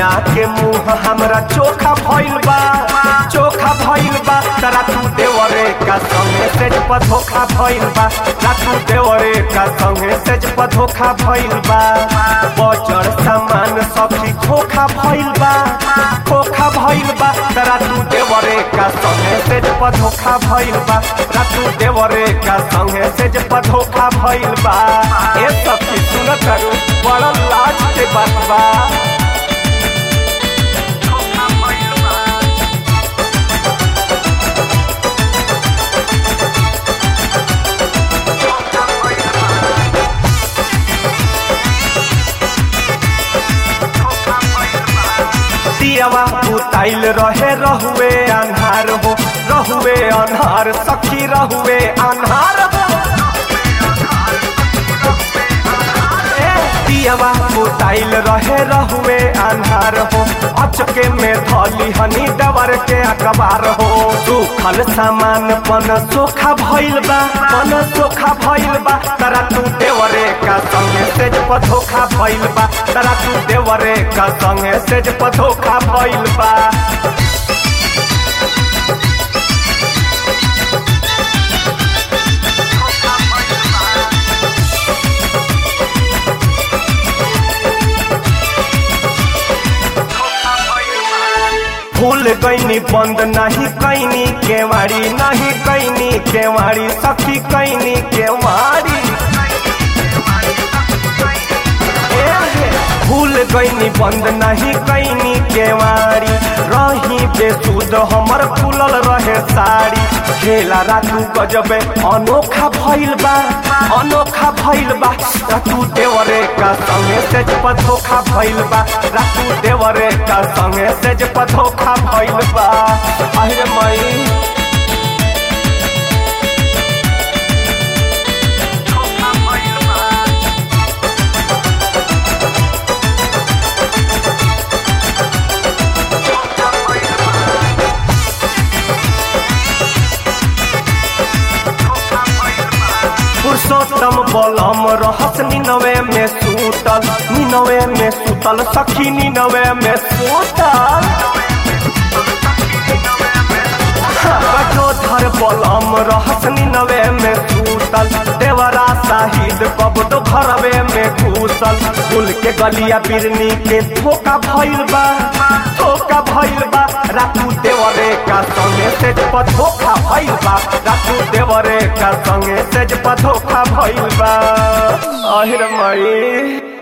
सैया के मुंह हमरा चोखा भइल बा चोखा भइल बा तरा तू देवरे का संगे सेज पर धोखा भइल बा रातू देवरे का संगे सेज पर धोखा भइल बा बजर सामान सखी खोखा भइल बा खोखा भइल बा तरा तू देवरे का संगे सेज पर धोखा भइल बा रातू देवरे का संगे सेज पर धोखा भइल बा ए सखी सुन करू बड़ा लाज के बात बा दियावा उताइल रहे रहुए अन्हार हो रहुए अन्हार सखी रहुए अन्हार हो ए, दियावा उताइल रहे रहुए अन्हार हो अचके में धली हनी डबर के अखबार हो सुखल सामान पन सोखा भइल बा पन सोखा भइल बा तरा तू देवरे का संगे सेज पर धोखा भइल बा तरा तू देवरे का संगे सेज पर धोखा भइल बा भूल गईनी बंद नहीं कैनी केवाड़ी नहीं कैनी केवाड़ी सखी कैनी केवाड़ी ए हे, भूल गईनी बंद नहीं कैनी केवाड़ी रही बेसुद हमर खुलल रहे साड़ी खेला रातू गजबे अनोखा भइल बा अनोखा भइल बा रातू देवरे का संगे सेज पथोखा भइल बा रातू देवरे का संगे सेज पथोखा भइल बा अरे मई पुरुषोत्तम बलम रहस निनवे में सूतल निनवे में सूतल सखी निनवे में सूतल कटोधर बलम रहस निनवे में सूतल देवरा शाहिद कबडो घरवे में घूसल फूल के गलिया बिरनी के धोखा भइल बा धोखा भइल बा रातू देवरे का संगे सेज पर धोखा भइल बा रातू देवरे का संगे सेज पर धोखा भइल बा अहिर मई